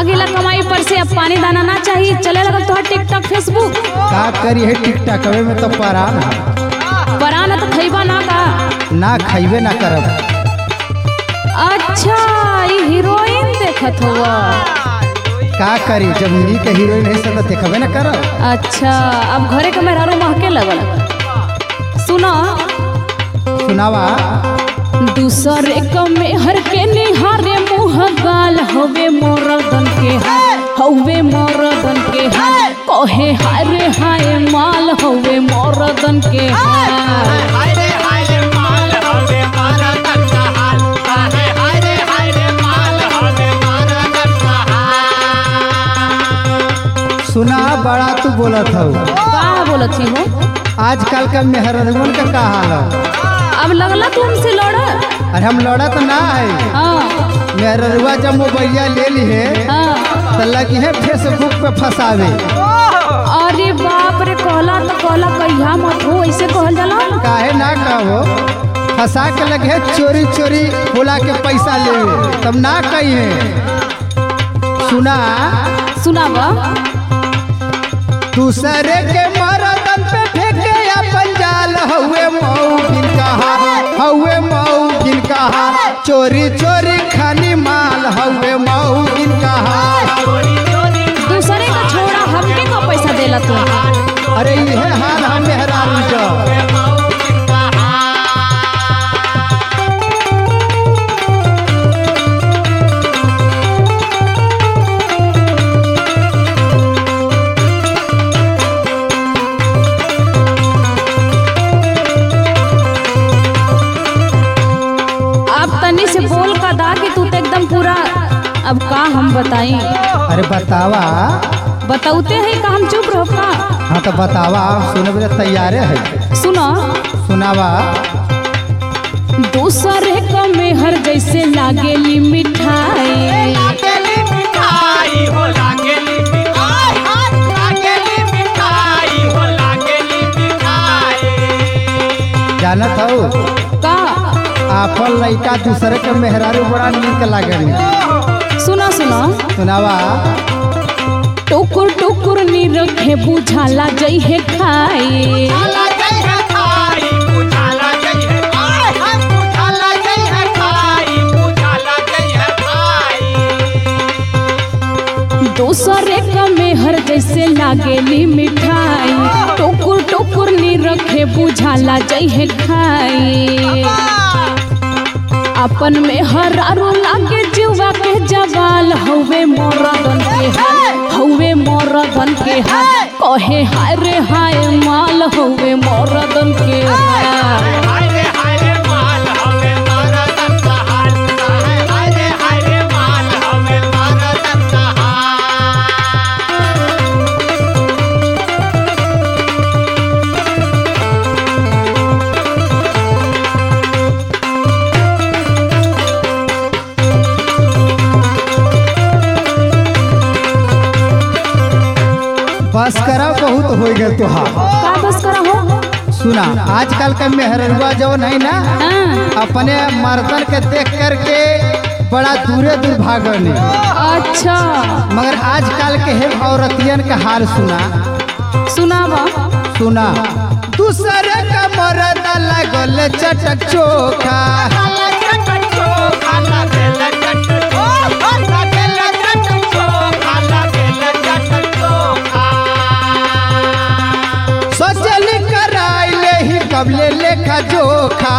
आगिला कमाई पर से अब पानी दाना ना चाहिए चले लगल तोहर टिकटॉक फेसबुक का करी है टिकटॉक में तो परान है पराना तो खैबा ना का ना खैबे ना करब अच्छा ये हीरोइन देखत हुआ का करी जब नीक हीरोइन है से तो देखबे ना करब अच्छा अब घरे के मेहरारू महके लगल सुनो सुनावा दूसरे क मेहर के निहारे मुँह गाल हवे मोरदन के हवे मोरदन के कहे हाय रे हाय माल हवे मोरदन के हाय सुना बड़ा तू बोलत हौ का बोलत ही हो आजकल का मेहरगन का का हाल है अब लगला तू हमसे लड़ अरे हम लड़त ना है हाँ मेहररुआ जब मोबाइलिया ले ली है हाँ तो लगी है फेसबुक पे फंसावे अरे बाप रे कहला तो कहला कहिया मत हो ऐसे कहल जाला काहे ना कहो फंसा के लगे है चोरी चोरी बोला के पैसा ले तब ना कही है सुना सुनावा दूसरे के मरदन पे फेंके अपन जाल हउए मऊ बिन कहा हउए मऊ बिन कहा चोरी चोरी खानी माल हउए मऊ बिन कहा दूसरे का छोड़ा हमके का पैसा देला तू अरे ये हाल हम मेहरारू का अब तनी से बोल का दा कि तू तो एकदम पूरा अब का हम बताई अरे बतावा बताउते हैं का हम चुप रहो का हाँ तो बतावा सुने बजे तैयारे है सुनो सुनावा दूसरे का मेहर जैसे लागेली मिठाई जानत हौ का आपन लइका दूसरे के मेहरारू बड़ा नीक लागेली सुनो सुनो सुनावा टुकुर टुकुर नी रखे बुझाला जई है खाए दूसरे का मेहर जैसे लागेली मिठाई टुकुर टुकुर नी रखे बुझाला जई है खाए अपन में हरारू लागे जुआ के जवाल हवे मोरदन के हाल हवे मोरदन के हाल कहे हाय रे हाय माल हवे मोरदन के हाल बस करा बहुत हो गए तुहार का बस करा हो सुना आजकल का मेहररुआ जो नहीं ना हाँ, अपने मर्दन के देख करके बड़ा दूरे दूर भागने अच्छा मगर आजकल के है औरतियन का हाल सुना सुनावा सुना दूसरे का मर्द लगल चटक चोखा सोचली कराई ले ही कबले लेखा जोखा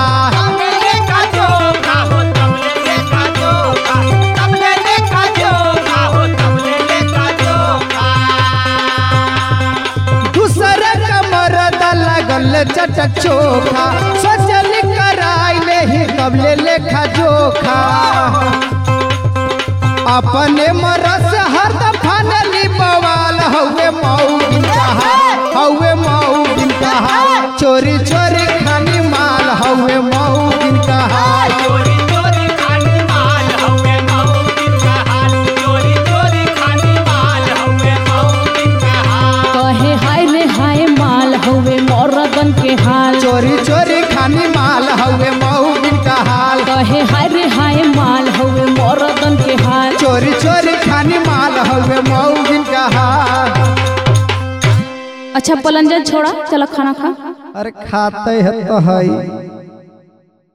दूसरे का मर्द लगल चटक चोखा सोचली कराई ले ही कबले लेखा जोखा अपने मरस हर दफानली बवाल हउए मऊ बिन कहा हउए मऊ बिन कहा चोरी चोरी खानी माल हउए मऊ बिन कहा कहे हाय रे हाय माल हवे मोरदन के हाल चोरी चोरी खानी माल हउए मऊ बिन कहा कहे हाय रे हाय माल हवे मोरदन के हाल चोरी चोरी खानी माल हवे मऊगिन का हाल अच्छा पलंजन छोड़ा चलो खाना खा अरे खाते है तो है